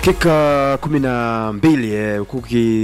Dakika kumi na mbili eh, huku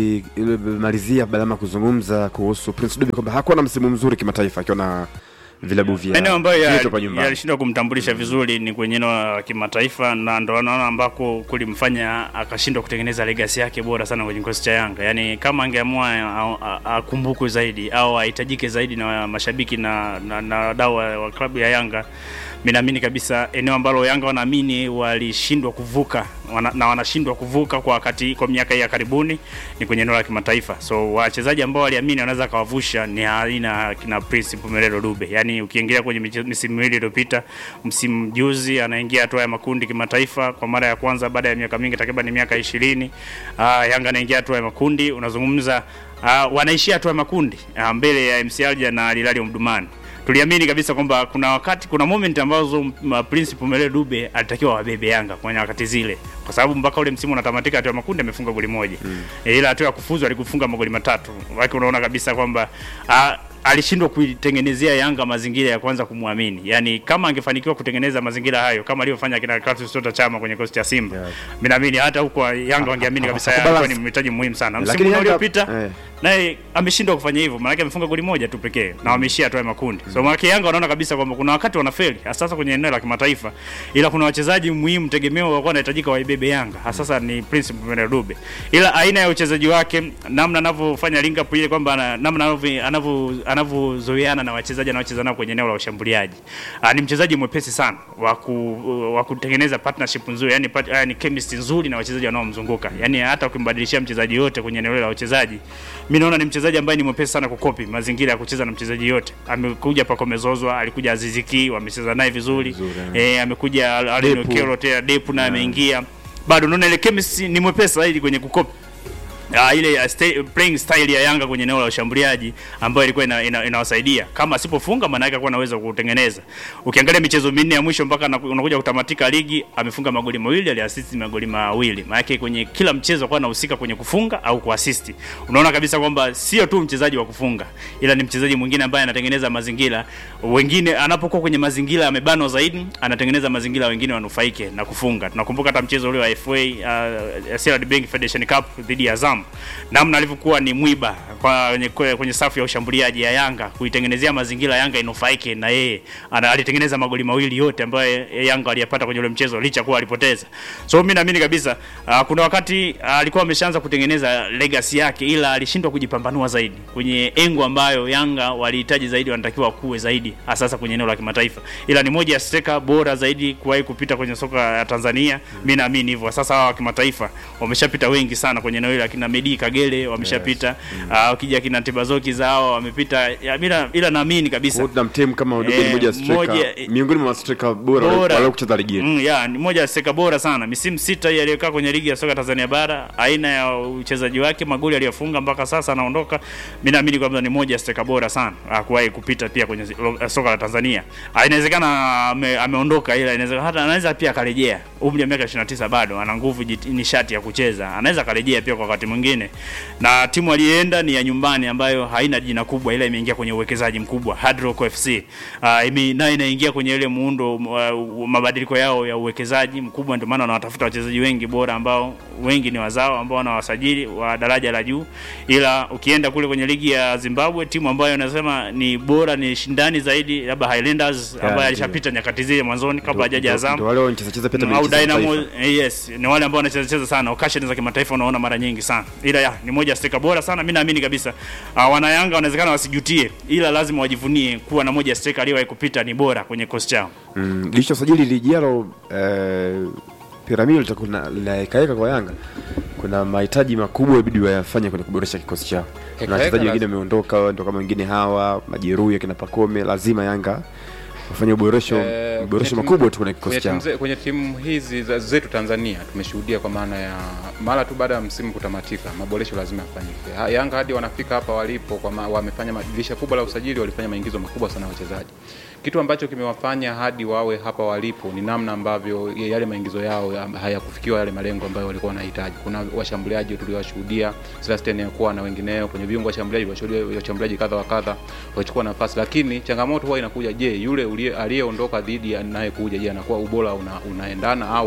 ukimalizia Balama kuzungumza kuhusu Prince Dube kwamba hakuwa na msimu mzuri kimataifa akiwa na vilabu vya maeneo ambayo ya- vyetu hapa nyumbani. yalishindwa kumtambulisha vizuri ni kwenye eneo la kimataifa, na ndo naona ambako kulimfanya akashindwa kutengeneza legacy yake bora sana kwenye kikosi cha Yanga. Yani kama angeamua a- a- akumbukwe zaidi au ahitajike zaidi na mashabiki na na, na wadau wa, wa klabu ya Yanga, mimi naamini kabisa eneo ambalo Yanga wanaamini walishindwa kuvuka wana, na wanashindwa kuvuka kwa wakati kwa miaka hii ya karibuni ni kwenye eneo la kimataifa. So wachezaji ambao waliamini wanaweza kawavusha ni aina kina Prince Mpumelelo Dube. Yani ukiingia kwenye miche- misimu miwili iliyopita, msimu juzi anaingia hatua ya makundi kimataifa kwa mara ya kwanza baada ya miaka mingi, takriban miaka ishirini. Ah, Yanga anaingia hatua ya makundi, unazungumza ah, wanaishia hatua ya makundi ah, mbele ya MC Alger na Al Hilal Omdurman tuliamini kabisa kwamba kuna wakati kuna moment ambazo m- Prince Mpumelelo Dube alitakiwa wabebe Yanga kwenye wakati zile, kwa sababu mpaka ule msimu unatamatika, hatua ya makundi amefunga goli moja mm. E, ila hatua ya kufuzu alikufunga magoli matatu. Wake unaona kabisa kwamba ah, alishindwa kuitengenezea Yanga mazingira ya kwanza kumwamini. Yaani kama angefanikiwa kutengeneza mazingira hayo kama alivyofanya kina Clatous Chota Chama kwenye kosti cha Simba. Yeah. Mimi naamini hata huko Yanga wangeamini kabisa Hapo alikuwa balance. ni mhitaji muhimu sana. Lakini Msimu Yanga- uliopita eh. naye ameshindwa kufanya hivyo, maanake amefunga goli moja tu pekee na wameishia hatua ya makundi. So maanake Yanga wanaona kabisa kwamba kuna wakati wanafeli hasa kwenye eneo la kimataifa, ila kuna wachezaji muhimu tegemeo wakuwa wanahitajika waibebe Yanga, hasa ni Prince Mpumelelo Dube, ila aina ya uchezaji wake, namna anavyofanya link up ile kwamba ana- namna anavyo- anavyo anavyozoeana na wachezaji anaocheza nao kwenye eneo la ushambuliaji, Ah, ni mchezaji mwepesi sana wa ku, wa kutengeneza partnership nzuri, yani, part, yani chemistry nzuri na wachezaji wanaomzunguka, yani hata ukimbadilishia mchezaji yote kwenye eneo la uchezaji mimi naona ni mchezaji ambaye ni mwepesi sana kukopi mazingira ya kucheza na mchezaji yote. Amekuja pako mezozwa, alikuja Aziziki, wamecheza naye vizuri. Vizuri, Eh, amekuja Allen Depu. Okello tena Depu na ameingia. Bado naona ile chemistry ni mwepesi zaidi kwenye kukopi. Uh, ile ya sta- playing style ya Yanga kwenye eneo la ushambuliaji ambayo ilikuwa ina, ina, inawasaidia kama asipofunga maana yake alikuwa anaweza kutengeneza. Ukiangalia michezo minne ya mwisho mpaka na- unakuja kutamatika ligi amefunga magoli mawili, aliassist magoli mawili. Maana yake kwenye kila mchezo alikuwa anahusika kwenye kufunga au kuassist. Unaona kabisa kwamba sio tu mchezaji wa kufunga, ila ni mchezaji mwingine ambaye anatengeneza mazingira wengine, anapokuwa kwenye mazingira amebanwa zaidi, anatengeneza mazingira wengine wanufaike na kufunga. Tunakumbuka hata mchezo ule wa FA uh, CRDB Bank Federation Cup dhidi ya Azam, namna alivyokuwa ni mwiba kwa kwenye, kwenye safu ya ushambuliaji ya Yanga kuitengenezea mazingira Yanga inufaike na yeye. Ana- Alitengeneza magoli mawili yote ambayo Yanga aliyapata kwenye ule mchezo licha kuwa alipoteza. So mimi naamini kabisa uh, kuna wakati uh, alikuwa ameshaanza kutengeneza legacy yake, ila alishindwa kujipambanua zaidi kwenye engo ambayo Yanga walihitaji zaidi, wanatakiwa kuwe zaidi, hasa sasa kwenye eneo la kimataifa. Ila ni moja ya striker bora zaidi kuwahi kupita kwenye soka ya Tanzania. Mimi naamini hivyo. Sasa hawa wa kimataifa wameshapita wengi sana kwenye eneo hili, akina Medi Kagere wameshapita, Ah, ukija kina Tibazoki zao wamepita, Ya, bila ila naamini kabisa Kwa hiyo tunamtem kama Dube ni Eh, moja ya striker moja- miongoni mwa striker bora Bora. wale kucheza ligi yetu. Mm, ya, ni moja ya steka bora sana. Misimu sita hii aliyokaa kwenye ligi ya soka Tanzania bara, aina ya uchezaji wake, magoli aliyofunga mpaka sasa anaondoka. Mimi naamini kwamba ni moja ya steka bora sana ah, kuwahi kupita pia kwenye lo- soka la Tanzania. Ah, Inawezekana ame, ameondoka ila inawezekana hata anaweza pia akarejea. Umri wa miaka 29 bado ana nguvu jit- nishati ya kucheza. Anaweza akarejea pia kwa wakati mwingine. Na timu aliyeenda ni ya nyumbani ambayo haina jina kubwa ila imeingia kwenye uwekezaji mkubwa Hard Rock FC. Uh, ime, nayo inaingia kwenye ile muundo uh, mabadiliko yao ya uwekezaji mkubwa, ndio maana wanatafuta wachezaji wengi bora ambao wengi ni wazao ambao wanawasajili wa daraja la juu. Ila ukienda kule kwenye ligi ya Zimbabwe, timu ambayo nasema ni bora ni shindani zaidi, labda Highlanders ambaye ndio. alishapita nyakati zile mwanzoni kabla hajaja Azam Ndio wale wanacheza cheza pia au tabia Dynamo Dynamo eh, yes, ni wale ambao wanacheza cheza sana occasion za kimataifa, unaona mara nyingi sana, ila ya, ni moja ya striker bora sana. Mimi naamini kabisa uh, wana Yanga wanawezekana wasijutie, ila lazima wajivunie kuwa na moja ya striker aliyewahi kupita ni bora kwenye kosi chao. Mm, licha usajili lijalo eh, piramidi litakuwa lina- linaekaeka kwa Yanga. Kuna mahitaji makubwa ibidi wayafanye kwenye kuboresha kikosi chao. Kuna Heka wachezaji heka wengine wameondoka, ndio kama wengine hawa majeruhi akina Pakome, lazima Yanga wafanye uboresho Eh, uboresho kwenye timu- makubwa tu kwenye kikosi kwenye timu chao. ze- kwenye timu hizi za- zetu Tanzania tumeshuhudia kwa maana ya mara tu baada ya msimu kutamatika, maboresho lazima yafanyike. Ha- Yanga hadi wanafika hapa walipo, kwa ma, wamefanya ma- dirisha kubwa la usajili, walifanya maingizo makubwa sana ya wachezaji. Kitu ambacho kimewafanya hadi wawe hapa walipo ni namna ambavyo ya- yale maingizo yao ya- hayakufikiwa yale malengo ambayo walikuwa wanahitaji. Kuna washambuliaji tuliowashuhudia Celestin Yakuwa na wengineo kwenye viungo washambuliaji, washuhudia washambuliaji kadha wa kadha wachukua nafasi, lakini changamoto huwa inakuja, je, yule ulie- aliyeondoka dhidi ya anayekuja, je, anakuwa ubora una, unaendana au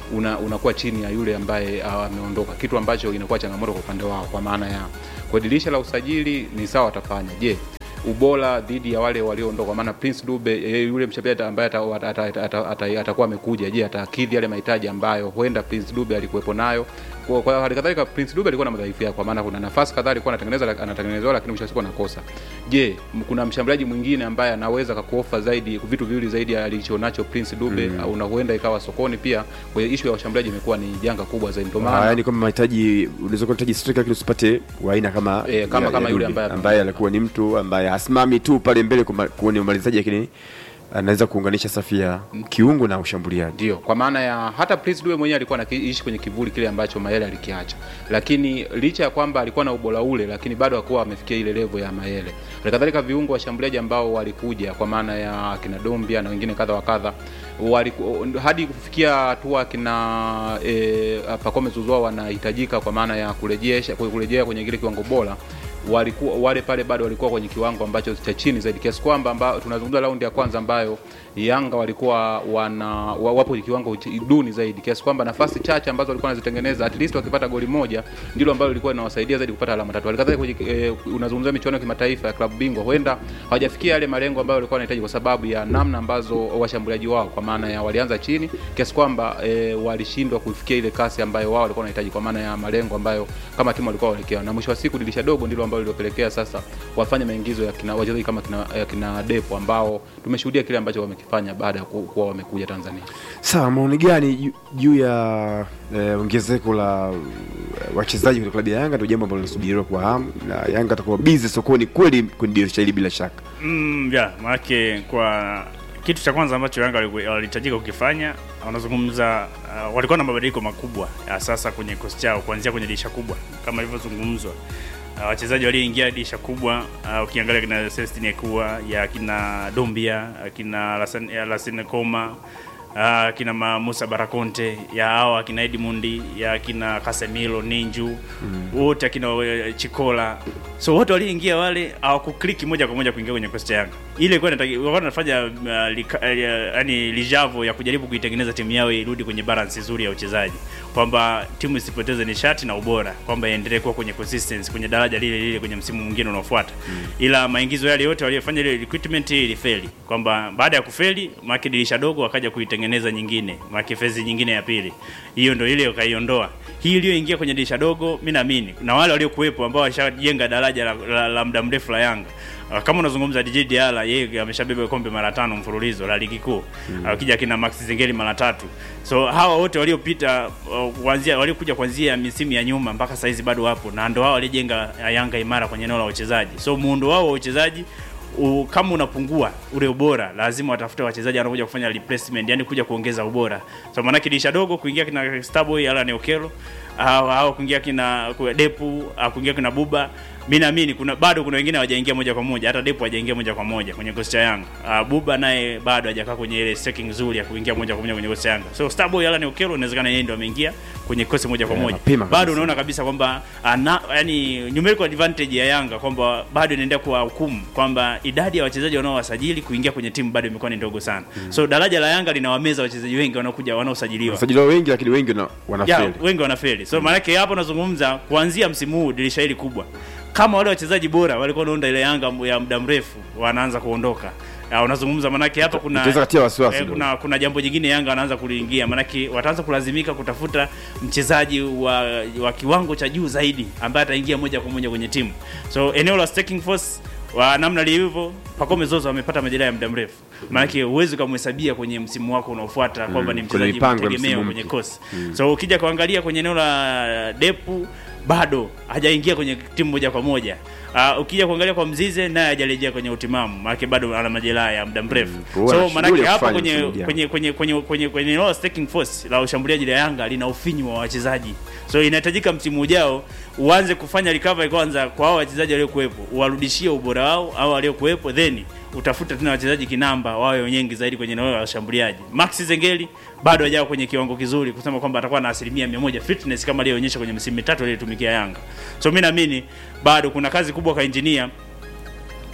una, unakuwa chini ya yule ambaye ah, ameondoka, kitu ambacho inakuwa changamoto kwa upande wao, kwa maana ya kwa dirisha la usajili ni sawa watafanya. Je, ubora dhidi ya wale walioondoka, maana Prince Dube eh, yule mshambuliaji ambaye ata- ata- ata- ata- ata- atakuwa amekuja, je, atakidhi yale mahitaji ambayo huenda Prince Dube alikuwepo nayo? Kwa, kwa hali kadhalika Prince Dube alikuwa na madhaifu yake, kwa maana kuna nafasi kadhaa alikuwa anatengeneza anatengenezewa, lakini mwisho wa siku anakosa. Je, m- kuna mshambuliaji mwingine ambaye anaweza kakuofa zaidi vitu viwili zaidi ya alichonacho Prince Dube mm. una huenda ikawa sokoni pia. Kwa hiyo issue ya washambuliaji imekuwa ni janga kubwa zaidi, ndio Ah, maana yaani kwamba mahitaji unaweza kuwa unahitaji striker lakini usipate wa aina kama Eh, kama- ya- kama ya yule Dube, ambaye- ambaye alikuwa ni mtu ambaye hasimami tu pale mbele kuma- kwenye umalizaji lakini anaweza kuunganisha safu ya kiungo na ushambuliaji. ndio kwa maana ya hata Prince Dube mwenyewe alikuwa anaishi kwenye kivuli kile ambacho Mayele alikiacha, lakini licha ya kwamba alikuwa na ubora ule, lakini bado hakuwa amefikia ile level ya Mayele. Halikadhalika viungo washambuliaji ambao walikuja kwa maana ya kina Dombia na wengine kadha wa kadha waliku, hadi kufikia hatua kina e, Pacome Zouzoua wanahitajika kwa maana ya kurejesha kurejea kwenye kile kiwango bora walikuwa wale pale bado walikuwa kwenye kiwango ambacho cha chini zaidi kiasi kwamba amba, tunazungumza raundi ya kwanza ambayo Yanga walikuwa wana wa- wapo kwenye kiwango ch- duni zaidi kiasi kwamba nafasi chache ambazo walikuwa wanazitengeneza at least wakipata goli moja ndilo ambalo lilikuwa linawasaidia zaidi kupata alama tatu. Halikadhalika kwenye eh, unazungumzia michuano ya kimataifa ya klabu bingwa, huenda hawajafikia yale malengo ambayo walikuwa wanahitaji kwa sababu ya namna ambazo washambuliaji wao kwa maana ya walianza chini kiasi kwamba eh, walishindwa kufikia ile kasi ambayo wao walikuwa wanahitaji kwa maana ya malengo ambayo kama timu walikuwa waelekea, na mwisho wa siku dirisha dogo ndilo ambalo lilopelekea sasa wafanye maingizo ya kina wachezaji kama kina, ya kina Depo ambao tumeshuhudia kile ambacho wamekifanya baada ya ku- kuwa wamekuja Tanzania. Sawa, maoni gani ju- juu ya eh, ongezeko la eh, wachezaji kwenye klabu ya Yanga? Ndio jambo ambalo linasubiriwa kwa hamu, na Yanga atakuwa busy sokoni kweli kwenye dirisha hili bila shaka. Mm, ya, maanake kwa kitu cha kwanza ambacho Yanga waliku- walihitajika kukifanya, wanazungumza uh, walikuwa na mabadiliko makubwa ya sasa kwenye kikosi chao kuanzia kwenye dirisha kubwa kama ilivyozungumzwa. Uh, wachezaji walioingia dirisha kubwa uh, ukiangalia kina Celestin Ekua ya kina Dombia akina Lassane ya Lassane Koma uh, kina Ma- Musa Barakonte ya hao akina Edmundi ya akina Casemiro Ninju wote akina eh, Chikola so wote walioingia wale hawakukliki moja kwa moja kuingia kwenye kikosi cha Yanga. Ile ilikuwa inataki- walikuwa wanafanya uh, lika- uh, yani lijavo ya kujaribu kuitengeneza timu yao irudi kwenye balance nzuri ya uchezaji, kwamba timu isipoteze nishati na ubora, kwamba iendelee kuwa kwenye consistency kwenye daraja lile lile kwenye msimu mwingine unaofuata. Ila maingizo yale yote waliyofanya ile recruitment ilifeli, kwamba baada ya kufeli maki dirisha dogo wakaja kuitengeneza nyingine, maki fezi nyingine ya pili, hiyo ndio ile wakaiondoa. Hii iliyoingia kwenye dirisha dogo, mimi naamini na wale waliokuwepo ambao washajenga daraja la, la, la muda mrefu la Yanga Uh, kama unazungumza DJ Diala yeye ameshabeba kombe mara tano mfululizo la ligi kuu. Akija kina Max Zengeli mara tatu. So hawa wote waliopita uh, kuanzia waliokuja kuanzia misimu ya nyuma mpaka saizi bado wapo na ndio hao walijenga uh, Yanga imara kwenye eneo la uchezaji. So muundo wao wa uchezaji u, kama unapungua ule ubora, lazima watafute wachezaji wanaokuja kufanya replacement, yani kuja kuongeza ubora. So maana dirisha dogo kuingia kina Starboy ala Neokelo au au kuingia kina kwa Depu au kuingia kina Buba mi naamini kuna bado kuna wengine hawajaingia moja kwa moja, hata Depo hajaingia moja kwa moja kwenye kikosi cha Yanga. Uh, Buba naye bado hajakaa kwenye ile stacking nzuri ya kuingia moja kwa moja kwenye kikosi cha Yanga. So Starboy Alan Okello inawezekana yeye ndio ameingia kwenye kikosi moja kwa Yeah, moja. mapema Bado kabisa. unaona kabisa kwamba ana yani numerical advantage ya Yanga kwamba bado inaendelea kuwa hukumu kwamba idadi ya wachezaji wanaowasajili kuingia kwenye timu bado imekuwa ni ndogo sana. So daraja la Yanga linawameza wachezaji wengi wanaokuja wanaosajiliwa Wasajili wao wengi, lakini wengi wana- ya, wanafeli. wengi wanafeli. So maanake hapo nazungumza kuanzia msimu huu dirisha hili kubwa, kama wale wachezaji bora walikuwa wanaunda ile Yanga ya muda mrefu wanaanza kuondoka. Ya, unazungumza manake hapa kuna Itaweza katia wasiwasi eh, kidogo. kuna kuna jambo jingine Yanga wanaanza kuliingia, manake wataanza kulazimika kutafuta mchezaji wa, wa kiwango cha juu zaidi ambaye ataingia moja kwa moja kwenye timu. So eneo la staking force wa namna lilivyo Pacome Zozo amepata majeraha ya muda mrefu, maanake huwezi ukamhesabia kwenye msimu wako unaofuata kwamba ni kwenye mchezaji mipango ya mtegemeo msimu kwenye mpya. kosi so ukija kuangalia kwenye eneo la Depu bado hajaingia kwenye timu moja kwa moja. Uh, ukija kuangalia kwa Mzize naye hajarejea kwenye utimamu, maana bado ana majeraha ya muda mrefu. kwa hiyo ana So maanake shughuli ya hapa kufanya kwenye msimu ujao. kwenye kwenye kwenye kwenye kwenye eneo la staking force la ushambuliaji la Yanga lina ufinyu wa wachezaji. So inahitajika msimu ujao uanze kufanya recovery kwanza kwa hao wachezaji waliokuwepo, uwarudishie ubora wao au waliokuwepo then utafuta tena wachezaji kinamba wawe wengi zaidi kwenye eneo la washambuliaji. Max Zengeli bado hajawa kwenye kiwango kizuri kusema kwamba atakuwa na asilimia mia moja fitness kama aliyoonyesha kwenye misimu mitatu aliyotumikia Yanga. So mimi naamini bado kuna kazi kubwa kwa engineer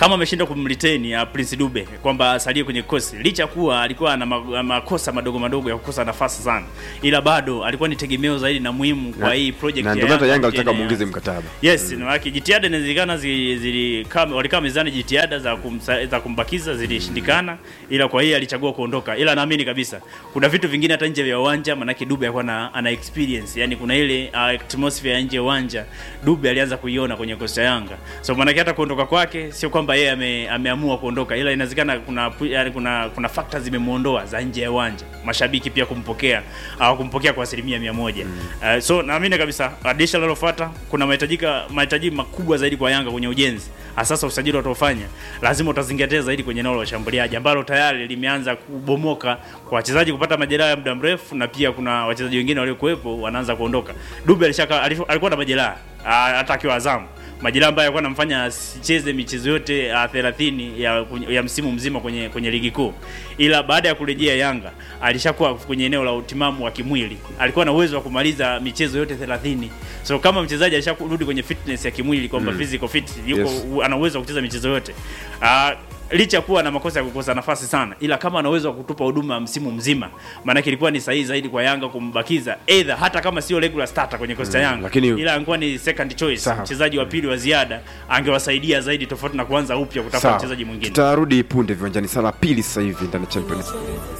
kama ameshindwa kumretain ya Prince Dube kwamba asalie kwenye kikosi, licha kuwa alikuwa na ma- makosa madogo madogo ya kukosa nafasi sana, ila bado alikuwa ni tegemeo zaidi na muhimu kwa Na- hii project na ya ndio maana Yanga walitaka mjini muongeze Yanga. mkataba. Yes, mm. maana jitihada inawezekana zi- zilikaa walikaa mezani jitihada za kumsa, za kumbakiza zilishindikana, ila kwa hiyo alichagua kuondoka, ila naamini kabisa kuna vitu vingine hata nje ya uwanja, maanake Dube alikuwa na ana experience, yani kuna ile uh, atmosphere ya nje ya uwanja Dube alianza kuiona kwenye kosta ya Yanga, so maanake hata kuondoka kwake sio kwamba yeye ame, ameamua kuondoka, ila inawezekana kuna pu- yani kuna kuna factors zimemuondoa za nje ya uwanja, mashabiki pia kumpokea au kumpokea kwa asilimia mia moja. Uh, so naamini kabisa addition linalofuata kuna mahitajika mahitaji makubwa zaidi kwa Yanga kwenye ujenzi. Sasa usajili wataofanya lazima utazingatia zaidi kwenye eneo la washambuliaji ambalo tayari limeanza kubomoka kwa wachezaji kupata majeraha ya muda mrefu, na pia kuna wachezaji wengine waliokuwepo wanaanza kuondoka. Dube alishaka alif- alikuwa na majeraha ah, hata akiwa Azamu majeraha ambayo alikuwa anamfanya asicheze michezo yote uh, 30 ya, ya msimu mzima kwenye kwenye ligi kuu, ila baada ya kurejea Yanga alishakuwa kwenye eneo la utimamu wa kimwili, alikuwa na uwezo wa kumaliza michezo yote 30. So kama mchezaji alisharudi kwenye fitness ya kimwili kwamba physical fit yuko Yes. u- ana uwezo wa kucheza michezo yote uh, licha ya kuwa na makosa ya kukosa nafasi sana, ila kama ana uwezo wa kutupa huduma msimu mzima, maanake ilikuwa ni sahihi zaidi kwa Yanga kumbakiza either, hata kama sio regular starter kwenye kosta Mm, Yanga, lakini- ila angekuwa ni second choice, Sawa. mchezaji wa pili wa ziada, angewasaidia zaidi, tofauti na kuanza upya kutafuta Sawa. mchezaji mwingine. Tutarudi punde viwanjani saa la pili sasa hivi ndani ya Champions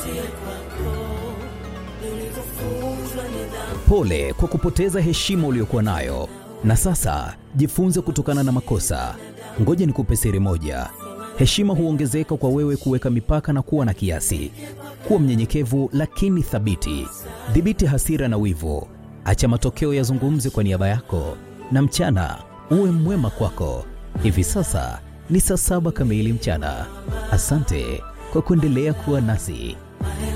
Pole kwa kupoteza heshima uliyokuwa nayo, na sasa jifunze kutokana na makosa. Ngoja nikupe siri moja: heshima huongezeka kwa wewe kuweka mipaka na kuwa na kiasi. Kuwa mnyenyekevu lakini thabiti. Dhibiti hasira na wivu, acha matokeo yazungumze kwa niaba yako, na mchana uwe mwema kwako. Hivi sasa ni saa saba kamili mchana. Asante kwa kuendelea kuwa nasi.